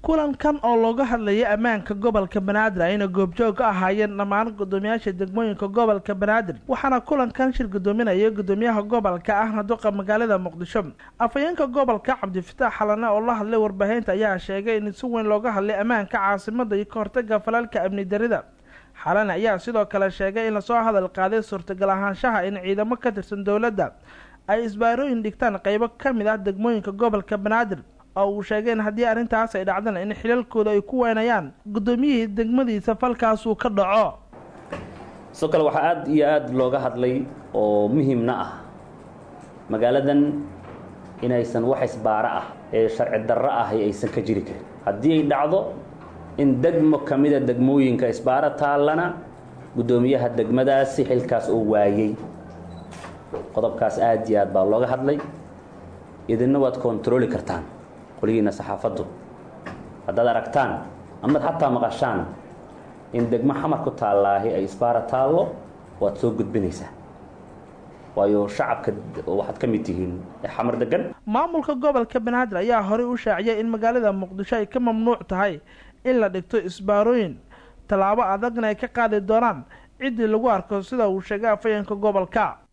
kulankan oo looga hadlayay ammaanka gobolka banaadir ayna goobjoog ka ahaayeen dhammaan guddoomiyaasha degmooyinka gobolka banaadir waxaana kulankan shir guddoominaya guddoomiyaha gobolka ahna duqa magaalada muqdisho afhayeenka gobolka cabdifataax xalane oo la hadlay warbaahinta ayaa sheegay in si weyn looga hadlay ammaanka caasimada iyo kahortaga falalka amni darida xalane ayaa sidoo kale sheegay in lasoo hadal qaaday suurtagal ahaanshaha in ciidamo ka tirsan dowladda ay isbaarooyin dhigtaan qeybo ka mid ah degmooyinka gobolka banaadir oo uu sheegay in haddii arrintaas ay dhacdana in xilalkooda ay ku weynayaan guddoomiyihii degmadiisa falkaasuu ka dhaco sidoo kale waxaa aada iyo aada looga hadlay oo muhiimna ah magaaladan inaysan wax isbaaro ah ee sharci darro ahi aysan ka jiri karin haddii ay dhacdo in degmo ka mida degmooyinka isbaaro taallana guddoomiyaha degmadaasi xilkaas oo waayey qodobkaas aada iyo aad baa looga hadlay idinna waad kontarooli kartaan qoligiina saxaafaddu haddaad aragtaan amaad xataa maqashaan in degmo xamar ku taallaahi ay isbaara taallo waad soo gudbinaysaa waayo shacabka waxaad ka mid tihiin xamar degan maamulka gobolka banaadir ayaa horey u shaaciyay in magaalada muqdisho ay ka mamnuuc tahay in la dhigto isbaarooyin tallaabo adagna ay ka qaadi doonaan ciddii lagu arko sida uu sheegay afhayeenka gobolka